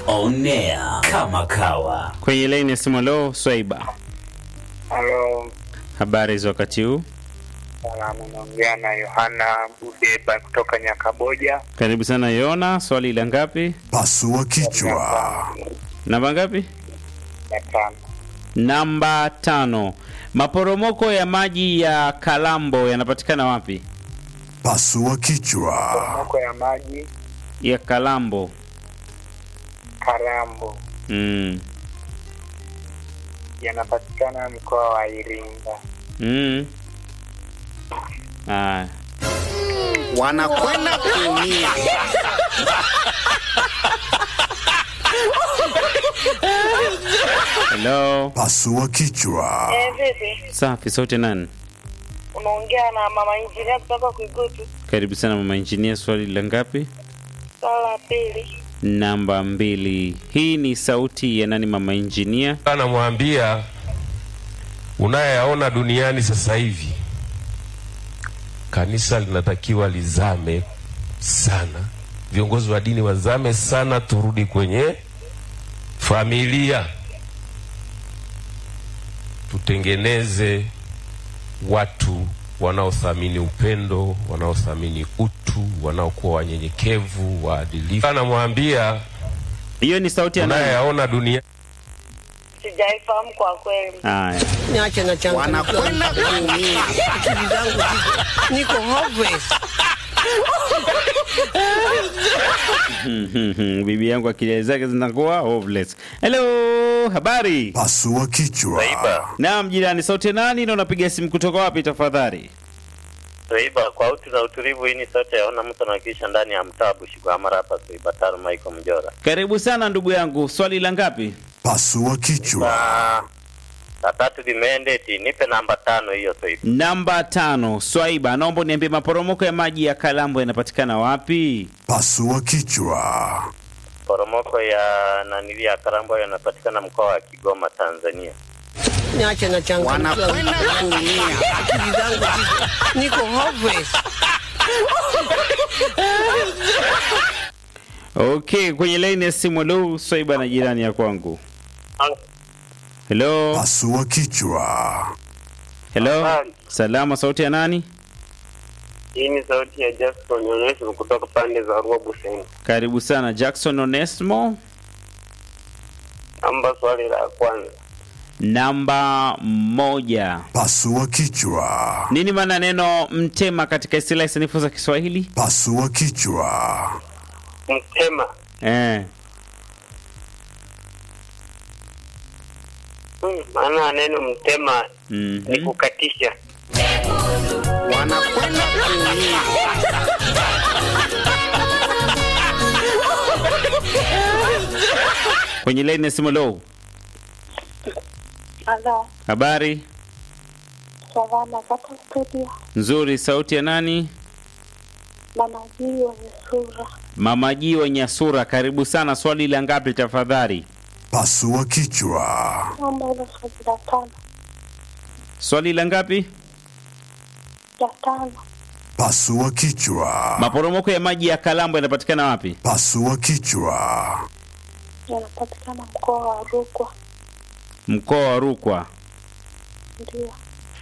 On air kama kawa. Kwenye laini ya simu leo, Swaiba, Halo, habari za wakati huu? salamu, naongea na Yohana Budeba kutoka Nyakaboja. Karibu sana Yona, swali la ngapi? Pasua kichwa. Namba ngapi? Ya tano. Namba tano. Maporomoko ya maji ya Kalambo yanapatikana wapi? Pasua kichwa. Moko ya maji Ya Kalambo. Karambo Mm. yanapatikana mkoa wa Iringa. Mm. Ah. wanakwenda kuumia. Hello. Pasua kichwa. Eh, vipi? Safi, sauti nani? Unaongea na mama injinia kutoka Kuigutu. Karibu sana mama injinia, swali la ngapi? Swala la pili. Namba mbili. Hii ni sauti ya nani mama injinia? anamwambia unayeyaona duniani sasa hivi, kanisa linatakiwa lizame sana, viongozi wa dini wazame sana, turudi kwenye familia, tutengeneze watu wanaothamini upendo, wanaothamini utu, wanaokuwa wanyenyekevu, waadilifu. Anamwambia Hiyo ni sauti ya nani? unayeyaona duniani Sijaifahamu kwa kweli. Haya. Niache na changu. Wanakwenda kuumia. Akili zangu ziko- niko hopeless. Bibi yangu akili zake zinakuwa hopeless. Hello, habari? Pasua kichwa. Naam, jirani, sauti ya nani na unapiga simu kutoka wapi tafadhali? Swaiba kwa utu na utulivu, hii ni sauti yaona mtu anawakilisha ndani ya mtaa Bushigwamara hapa Swaiba Taro Michael Mjora. Karibu sana ndugu yangu, swali la ngapi? Pasua kichwa. Na la tatu limeendeti, nipe namba tano hiyo Swaiba. Namba tano. Swaiba, naomba uniambie maporomoko ya maji ya Kalambo yanapatikana wapi? Pasua kichwa. Poromoko ya nanili ya Karambo yanapatikana mkoa wa Kigoma, Tanzania. Niache na changu. Wanakwenda kuumia. Akili zangu ziko- niko hopeless. Okay, kwenye laini ya simu. Hello, Swaiba na jirani ya kwangu. Hello, Pasua kichwa. hello. Habari. Salama, sauti ya nani? Hii ni sauti ya Jackson Onesmo kutoka pande za Rua Buseni. Karibu sana Jackson Onesmo. Namba swali la kwanza. Namba moja. Pasua kichwa. Nini maana neno mtema katika istilahi sanifu za Kiswahili? Pasua kichwa. Mtema. Eh. Hmm, maana ya neno mtema ni Mhm. kukatisha. Wanakwenda kuumia. Kwenye laini ya simu low. Halo, Habari salama kaka studio. nzuri, sauti ya nani? Mama jii wenye sura. Mama Ji wa Nyasura, karibu sana. Swali la ngapi tafadhali? Pasua kichwa. Namba ile swali la tano. Swali la ngapi? La tano. Pasua kichwa. Maporomoko ya maji ya Kalambo yanapatikana wapi? Pasua kichwa. Yanapatikana mkoa wa Rukwa. Mkoa wa Rukwa. Ndio.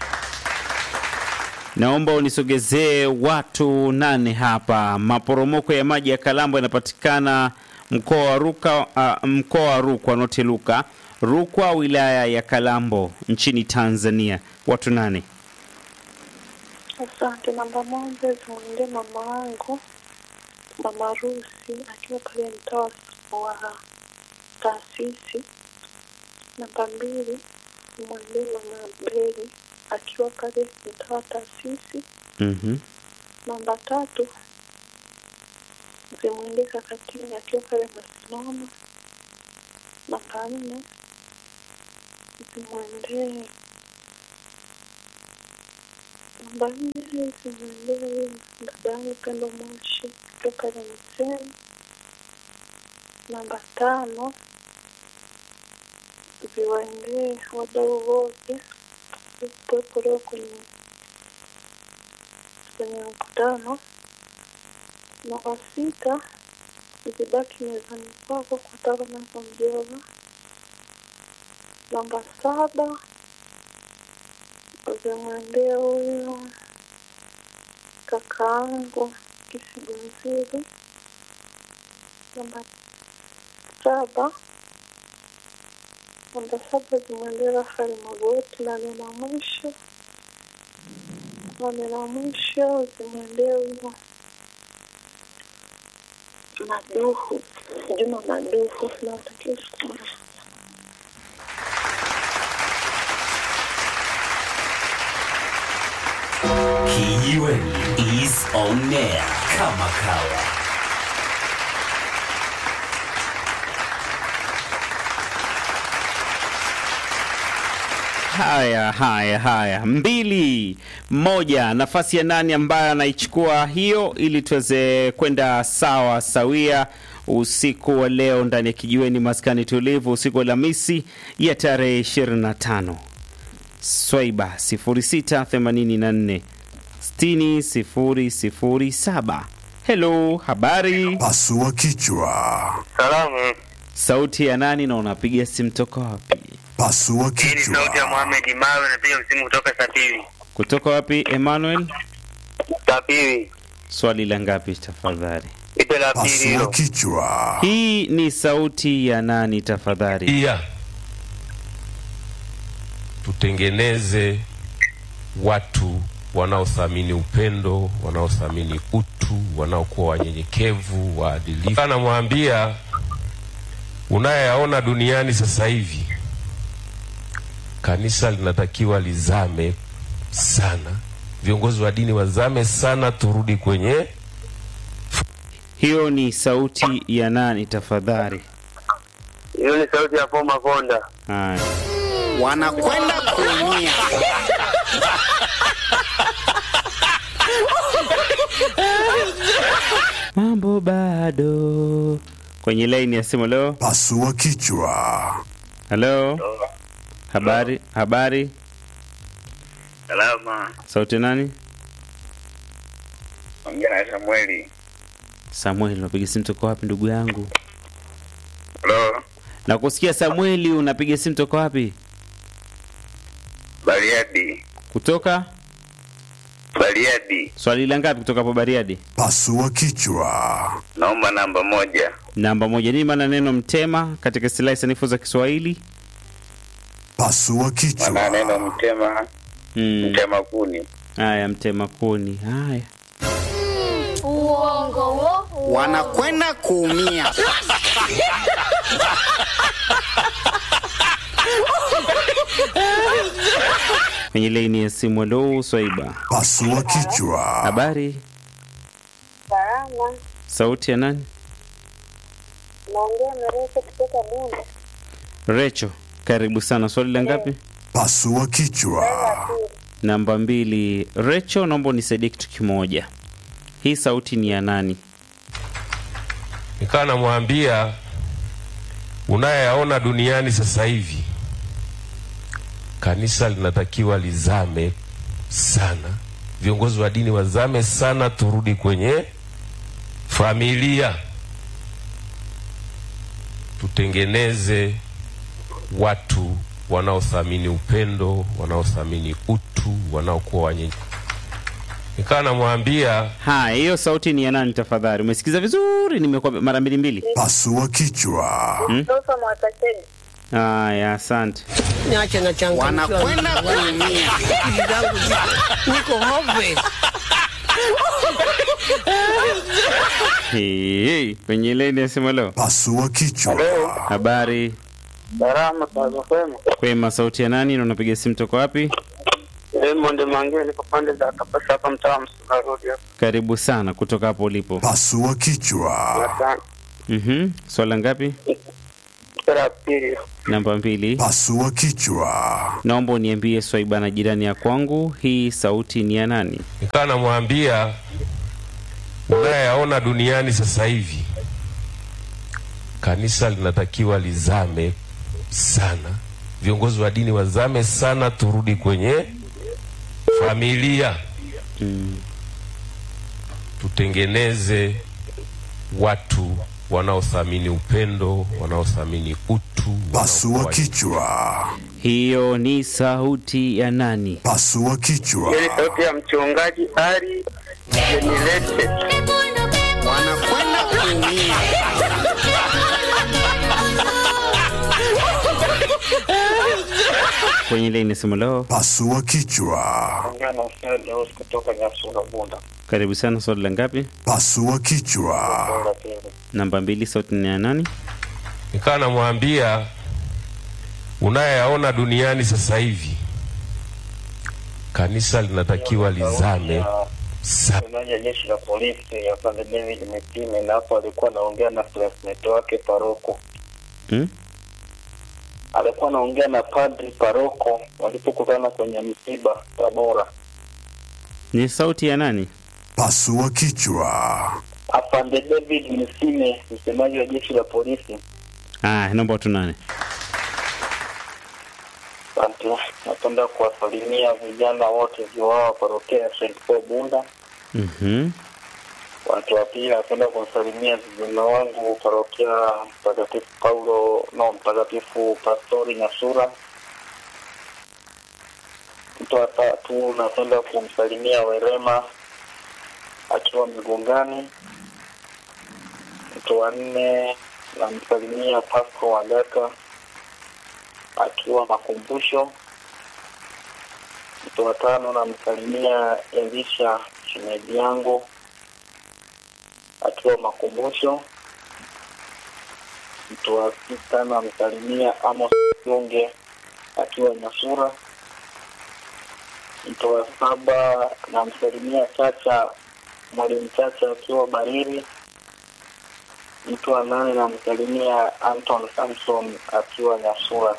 Naomba unisogezee watu nane hapa. Maporomoko ya maji ya Kalambo yanapatikana mkoa wa Ruka, uh, mkoa wa Rukwa, noti Luka, Rukwa, wilaya ya Kalambo, nchini Tanzania. Watu nane. Asante. Namba moja zimwendee mama wangu mama Rusi akiwa pale mtaa wa taasisi. Namba mbili zimwendee mama Beli akiwa pale mtaa wa taasisi. Mhm. Namba tatu zimwendee Kakatini akiwa pale Masinoma. Namba nne zimwendee namba nne zimwendee dada yangu Pendo Moshi akiwa pale Mseni. Namba tano ziwaendee wadau wote kuwepo leo kwenye kwenye mkutano. Namba sita zibaki mezani kwako kwa taro nazomjova. Namba saba zimwendee huyo kakaangu Kisigunziri. Namba saba namba saba zimwendee Rafael Magoti na neno la mwisho na neno la mwisho zimwendee huyo Maduhu Juma Maduhu na watakia siku mwema. Kijiweni is on air kama kawa. Haya, haya, haya, mbili moja. Nafasi ya nani ambayo anaichukua hiyo, ili tuweze kwenda sawa sawia usiku wa leo ndani ya kijiweni maskani tulivu, usiku wa Alhamisi ya tarehe 25 Swaiba 0684 60 007. Hello, habari, Pasua kichwa. Salamu. sauti ya nani na unapiga simu toka wapi? Pasua Hii ni sauti ya kichwa. Mohamed Mawe, napiga msimu kutoka Sapiri. Kutoka wapi Emmanuel? Sapiri. Swali la ngapi tafadhali? Ipe la pili Pasua hilo. kichwa. Hii ni sauti ya nani tafadhali? Pia tutengeneze watu wanaothamini upendo, wanaothamini utu, wanaokuwa wanyenyekevu, waadilifu. Anamwambia unayeyaona duniani sasa hivi, kanisa linatakiwa lizame sana, viongozi wa dini wazame sana, turudi kwenye Hiyo ni sauti ya nani tafadhali? Hiyo ni sauti ya Paul Makonda. Haya. wanakwenda kuumia. Mambo bado kwenye laini ya simu. Leo, Pasua kichwa. halo, habari, habari, Salama. sauti ya nani? Ongea na Samueli. Samueli, unapiga simu toka wapi ndugu yangu? Hello. Nakusikia Samueli, unapiga simu toka wapi? Bariadi. Kutoka Bariadi. swali la ngapi kutoka hapo Bariadi? Pasua kichwa. Naomba namba moja. Namba moja. Nini maana neno mtema katika silahi sanifu za Kiswahili? Pasua Maana neno kichwa. mtema, Hmm. mtema kuni. Haya, mtema kuni. Haya, Uongo wo. wanakwenda kuumia. kwenye laini ya simu. Halo, Swaiba, Pasua kichwa. habari, Salama. sauti ya nani? Naongea na Rose kutoka Bunda. Recho, karibu sana. Swali la ngapi? Pasua kichwa. Namba mbili. Recho, naomba unisaidie kitu kimoja. Hii sauti ni ya nani? nikawa namwambia unayeyaona duniani sasa hivi, kanisa linatakiwa lizame sana, viongozi wa dini wazame sana, turudi kwenye familia, tutengeneze watu wanaothamini upendo, wanaothamini utu, wanaokuwa wanyenye. Nikawa namwambia Haya, hiyo sauti ni ya nani tafadhali? Umesikiza vizuri, nimekuwa mara mbili mbili. Pasua kichwa. Toka Mwakasege. Haya, asante. Niache na changu. Wanakwenda kuumia. Akili zangu ziko- niko hopeless. Hey, hey, kwenye laini ya simu. Leo Pasua kichwa. habari Salama, sazo kwema. kwema, sauti ya nani na unapiga simu toka wapi? Raymond Mange niko pande za Kapasa hapa mtaa wa Msuma Road hapa. Karibu sana kutoka hapo ulipo. Pasua kichwa. Asante. Mhm, swala ngapi? Ipe la pili. Namba mbili. Pasua kichwa. Naomba uniambie Swaiba na jirani ya kwangu, hii sauti ni ya nani? nikawa namwambia unayeyaona duniani sasa hivi, kanisa linatakiwa lizame sana, viongozi wa dini wazame sana, turudi kwenye familia, tutengeneze watu wanaothamini upendo, wanaothamini utu, Pasua wanaokuwa- kichwa. Hiyo ni sauti ya nani? Pasua kichwa. Hii ni sauti ya mchungaji Ari Jenilete. wanakwenda kuumia. Kwenye ile inasema leo. Pasua kichwa. Ongea na Hussein Deus kutoka Nyasura Bunda. Karibu sana, swali la ngapi? Pasua kichwa. Bunda pili. Namba mbili, sauti ni ya nani? Nikawa namwambia unayeyaona duniani sasa hivi, kanisa linatakiwa lizame sana. Msemaji wa jeshi la polisi ya Padre David Mitime, na hapo alikuwa anaongea na classmate wake paroko. Hmm? Alikuwa anaongea na padri paroko walipokutana kwenye msiba Tabora. Ni sauti ya nani? Pasua kichwa. Afande David Misime, msemaji wa jeshi la polisi. Ah, naomba watu nane. Asante. Napenda kuwasalimia vijana wote viwao parokia ya St. Paul Bunda. Mhm. Watu wa pili, napenda kuwasalimia vijana wangu parokia Mtakatifu Paulo no Mtakatifu Pastori Nyasura. Mtu wa tatu, napenda kumsalimia Werema akiwa Migongani. Mtu wa nne, namsalimia Pasco Wagaka akiwa Makumbusho. Mtu wa tano, namsalimia Elisha shemeji yangu akiwa Makumbusho. Mtu wa sita namsalimia Amos Junge akiwa Nyasura. Mtu wa saba namsalimia Chacha mwalimu Chacha akiwa Barili. Mtu wa nane namsalimia Anton Samson akiwa Nyasura.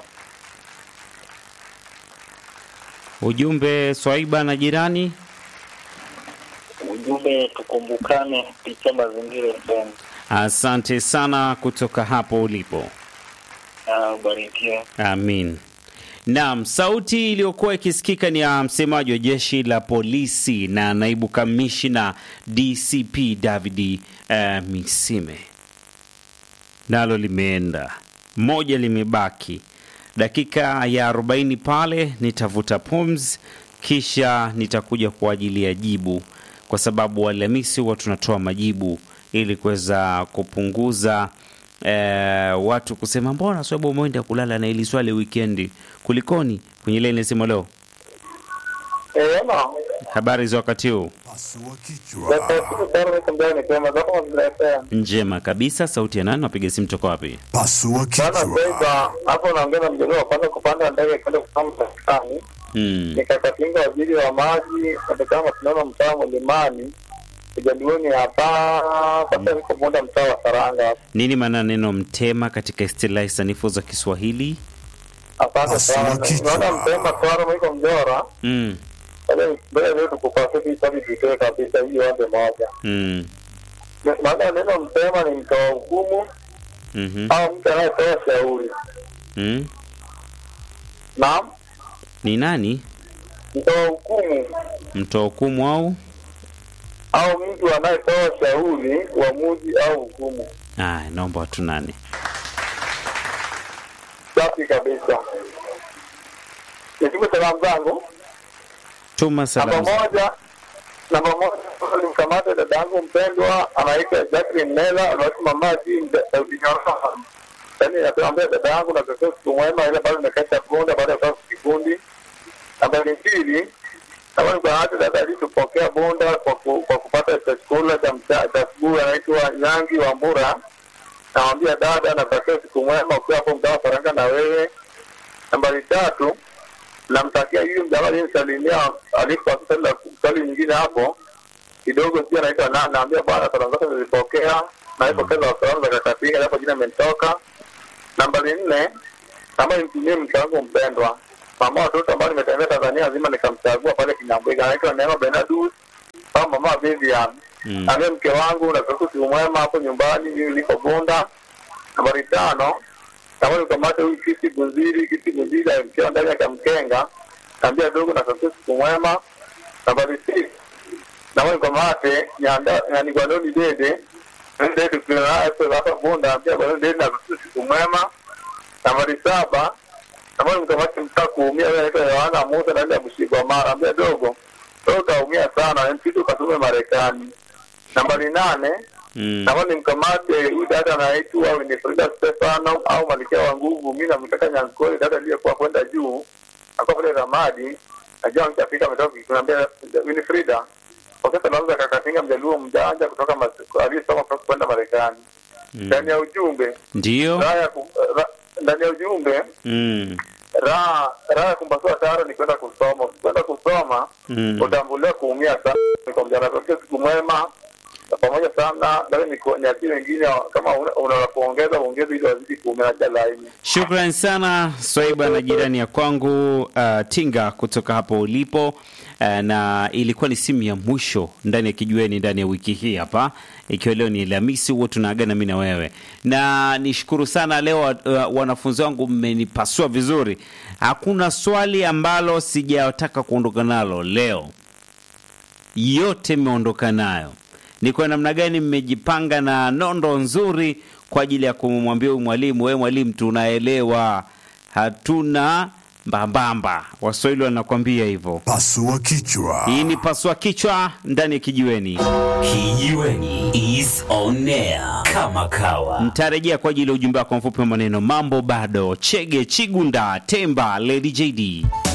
Ujumbe Swaiba na jirani. Ujumbe tukumbukane kupitia mazingira FM. Asante sana kutoka hapo ulipo. Ah, Ubarikiwe. Amin. Naam, sauti iliyokuwa ikisikika ni ya msemaji wa jeshi la polisi na naibu kamishna DCP David uh, Misime. Nalo limeenda moja, limebaki dakika ya 40 pale, nitavuta pumzi, kisha nitakuja kwa ajili ya jibu, kwa sababu Alhamisi huwa tunatoa majibu ili kuweza kupunguza eh, watu kusema mbona sababu umeenda kulala na ili swali wikendi, kulikoni? Kwenye ile inasema leo, Eh, ama habari za wakati huu Pasua kichwa. njema kabisa. Sauti ya nani? Napiga simu toka wapi? Pasua kichwa. hapo naongea na mjadala wa kwanza kupanda ndege kwenda kusoma Marekani. Mm. Nikakatinga waziri wa maji katika mashindano mtaa Mlimani kijadioni hapa sasa, niko muda mtaa wa Saranga hapa. Nini maana neno mtema katika istilahi sanifu za Kiswahili? Asante Pasua sana. kichwa. Naona mpemba twara mwiko mjora Mm. mbele leo tukupasiti sabi tutoe kabisa hiyo wande moja. Mm. Maana ya neno mtema ni mtoa hukumu Mhm. au mtu anayetoa shauri. Mm. Naam, Ni nani? mtoa hukumu Mtoa hukumu au? au mtu anayetoa shauri, uamuzi au hukumu. Ah, naomba watu nane. Safi kabisa. Nitume salamu zangu. Tuma Namba salamu. moja, namba moja nimkamata dada yangu mpendwa anaitwa Jacqueline Mela, anaishi mama ji Saudi Nyororo. Yaani naambia dada yangu na kesho siku mwema ile bado nimekata bunda baada ya kutoka kikundi. Namba mbili, kama nikamata dada alitupokea bunda kwa, ku, kwa kupata chakula cha mcha- cha asubuhi anaitwa Nyangi wa Mbura. Namwambia dada na kesho siku mwema ukiwa hapo mtaa wa Faranga na wewe. Nambari tatu, namtakia huyu mjamaa aliyenisalimia alipo akisema swali nyingine hapo kidogo, pia naitwa na naambia bwana, salamu zake nilipokea na hizo pesa za salamu za kakatinga hapo, jina imenitoka. Nambari nne, kama nimtumie mke wangu mpendwa, mama watoto ambao nimetembea Tanzania nzima nikamchagua pale Kinyambwiga, anaitwa Neema Benadus au mama Vivian Mm. naambia mke wangu na siku mwema hapo nyumbani, mimi niko Bunda. Nambari tano, kama nikamata huyu kiti guziri kiti guziri akiwa ndani ya kamkenga, naambia dogo na siku siku mwema. Nambari six, kama nikamate nyanda yani Gwanoni Dede Ndio tukiwa hapa Bunda pia bwana ndio na siku mwema. Nambari saba kama mkamati mtaa kuumia wewe anaitwa Yohana Musa na ile mshiko mara ambia dogo. Wewe utaumia sana mpito katume Marekani. Nambari nane Mm. kama ni mkamate huyu dada anaitwa Winifrida Stefano au Malkia wa Nguvu, mimi namtaka Nyankole, dada aliyekuwa kwenda juu akawa pale Ramadi, najua mtafika, ametoka kuniambia Winifrida Profesa Lauza Kakatinga, mjaluo mjanja kutoka Mas- aliyesoma kutoka kwenda Marekani. Ndani ya ujumbe Ndio. raha ya ku- ra- ndani ya ujumbe Mm. raha raha ya kumpasua taro ni kwenda kusoma. Ukikwenda kusoma Mm. utambulia kuumia sana. Kwa mjana tokea siku mwema na pamoja sana nawe nikionyaki wengine kama una- unaweza kuongeza uongeze ili wazidi kuumia na laini. Shukran sana Swaiba na jirani ya kwangu uh, Tinga kutoka hapo ulipo uh, na ilikuwa ni simu ya mwisho ndani ya kijueni ndani ya wiki hii hapa, ikiwa leo ni Alhamisi, huo tunaagana mimi na wewe, na nishukuru sana leo uh, wanafunzi wangu mmenipasua vizuri. Hakuna swali ambalo sijataka kuondoka nalo leo, yote mmeondoka nayo. Ni kwa namna gani mmejipanga na nondo nzuri kwa ajili ya kumwambia huyu mwalimu, wewe mwalimu, tunaelewa, hatuna mbambamba. Waswahili wanakwambia hivyo. Pasua kichwa. Hii ni pasua kichwa ndani ya kijiweni. Kijiweni is on air kama kawa. Mtarejea kwa ajili ya ujumbe wako mfupi wa maneno. Mambo bado. Chege Chigunda Temba Lady JD.